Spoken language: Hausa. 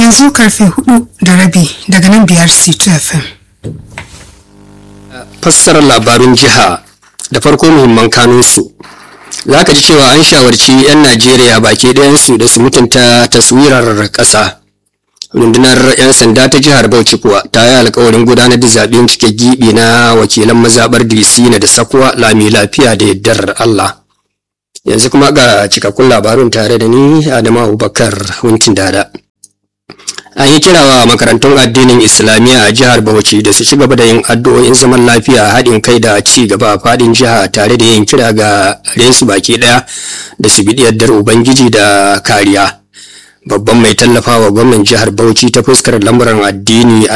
yanzu karfe hudu da rabi daga nan biyar c2 fm fassarar labarun jiha da farko muhimman kanunsu za ka ji cewa an shawarci 'yan najeriya baki ɗayansu da su mutunta taswirar ƙasa rundunar 'yan sanda ta jihar bauchi kuwa ta yi alkawarin gudanar da zaɓen cike gibi na wakilan mazaɓar disina da sakwa lami lafiya da yardar allah yanzu kuma ga cikakkun labarun tare da ni adamu abubakar huntin dada an yi kirawa makarantun addinin islamiyya a jihar bauchi da su ci gaba da yin addu'o'in zaman lafiya haɗin kai da ci gaba a faɗin jiha tare da yin kira ga resu baki ɗaya da su bi yardar ubangiji da kariya babban mai tallafawa gwamnan jihar bauchi ta fuskar lamuran addini